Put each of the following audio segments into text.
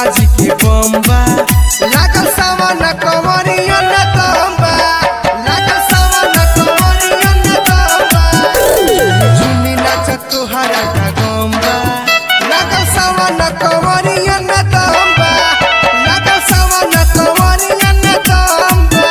गंगा जी के बम्बा लागल सावन कंवरिया न तंबा लागल सावन कंवरिया न तंबा झूमी नाच तोहरा का गम्बा लागल सावन कंवरिया न तंबा लागल सावन कंवरिया न तंबा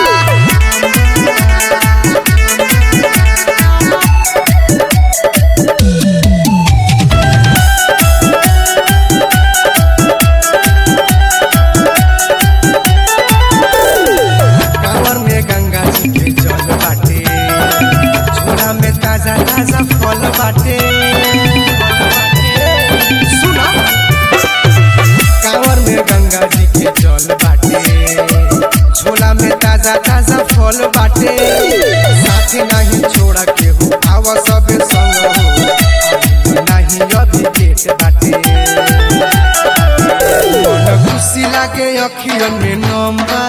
कांवर में गंगा जी के जल बाटे झोला में ताजा ताजा फल बाटे सुना कांवर में गंगा जी के जल बाटे झोला में ताजा ताजा फल बाटे साथी नहीं छोड़ा के हो आवा सब संग हो नहीं अभी पेट बाटे मन खुशी लागे अखियन में नंबा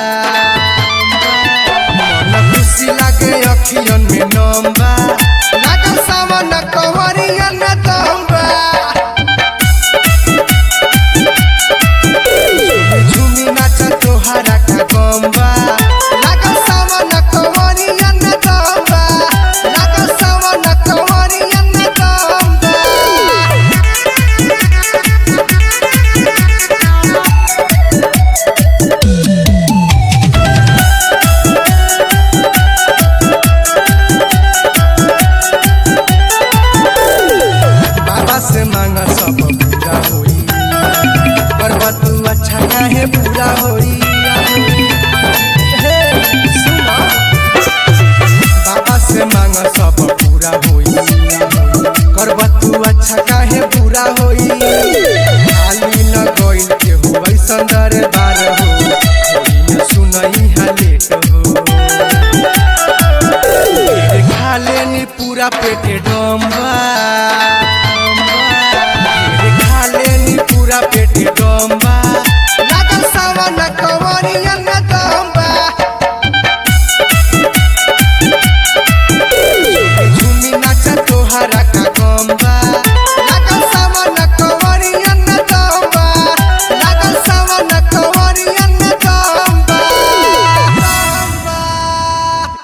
मन खुशी लागे अखियन में नंबा लागल सावन कंवरिया न तंबा झूमी नाच तोहरा का गम्बा लागल सावन कंवरिया न तंबा लागल सावन कंवरिया न तंबा बाबा से मांगा सब पूरा होई करबा तू अच्छा काहे पूरा होई हे, सुना। बाबा से मांगा सब पूरा होई करबा तू अच्छा काहे पूरा होई खाली न गइल के हो ऐसन दरबार हो होई न सुनई हा लेट हो पेट खा लेनी पूरा पेटे डम्बा पेट खा लेनी पूरा पेटे डम्बा